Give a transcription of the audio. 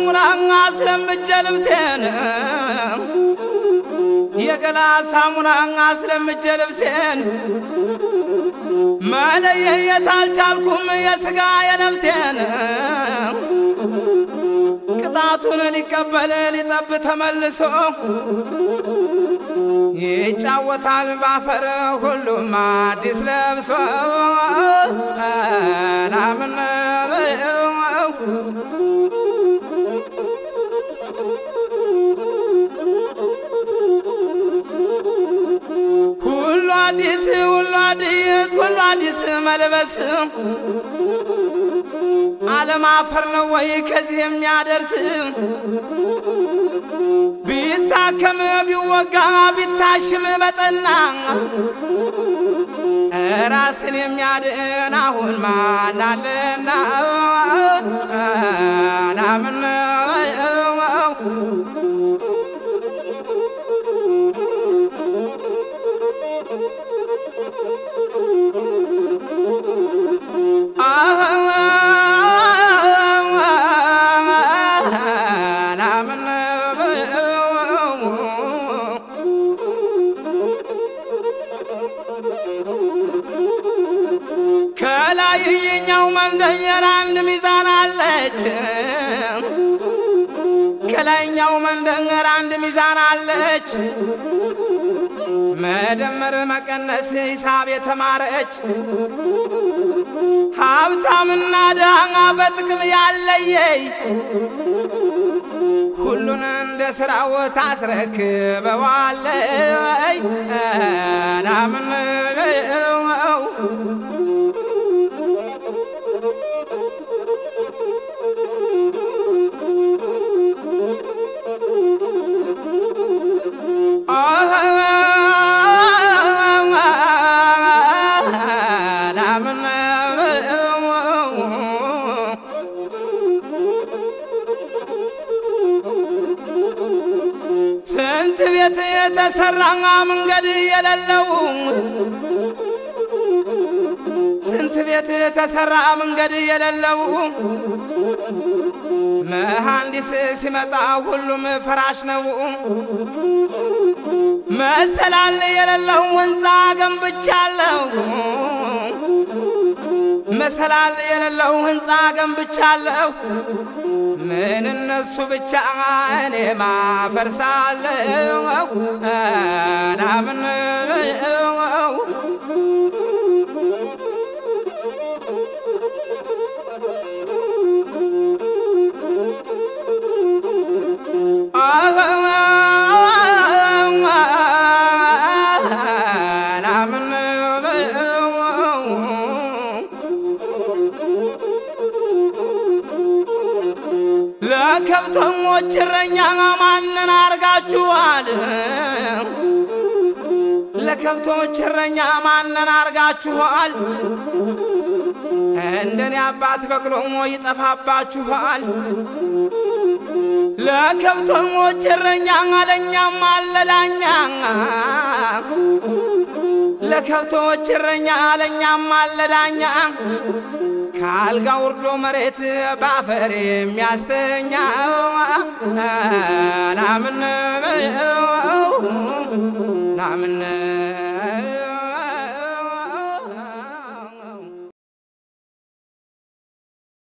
ሳሙና አስለምጄ ልብሴን የገላ ሳሙና አስለምጄ ልብሴን መለየት አልቻልኩም የሥጋ የነፍሴን ቅጣቱን ሊቀበል ሊጠብ ተመልሶ ይጫወታል ባፈር ሁሉም አዲስ ለብሶ ናምን ሁሉ አዲስ ሁሉ አዲስ ሁሉ አዲስ መልበስ ዓለም አፈር ነው ወይ ከዚህ የሚያደርስ ቢታከም ቢወጋ ቢታሽም በጠና ራስን የሚያድን አሁን ማናለና ናምን ከላይ የኛው መንደር አንድ ሚዛን አለች። ከላይኛው መንደር አንድ ሚዛን አለች። መደመር መቀነስ ሂሳብ የተማረች ሀብታምና ድሃ በጥቅም ያለየይ ሁሉን እንደ ስራው ታስረክበዋለይ ናምን ስንት ቤት የተሰራ መንገድ የሌለው ስንት ቤት የተሰራ መንገድ የሌለው መሐንዲስ ሲመጣ ሁሉም ፈራሽ ነው። መሰላል የሌለው ሕንፃ ገንብቻለሁ። መሰላል የሌለው ሕንፃ ገንብቻለሁ። ምን እነሱ ብቻ እኔ ማፈርሳለሁ ናምን ለከብተሞች እረኛ ማንን አርጋችኋል? ለከብቶች እረኛ ማንን አርጋችኋል? እንደኔ አባት በቅሎሞ ይጠፋባችኋል። ለከብተሞች እረኛ ለእኛም አለዳኛ ለከብቶች እረኛ ለእኛም አለዳኛ ከአልጋ ውርዶ መሬት ባፈር የሚያስተኛ ናምን ናምን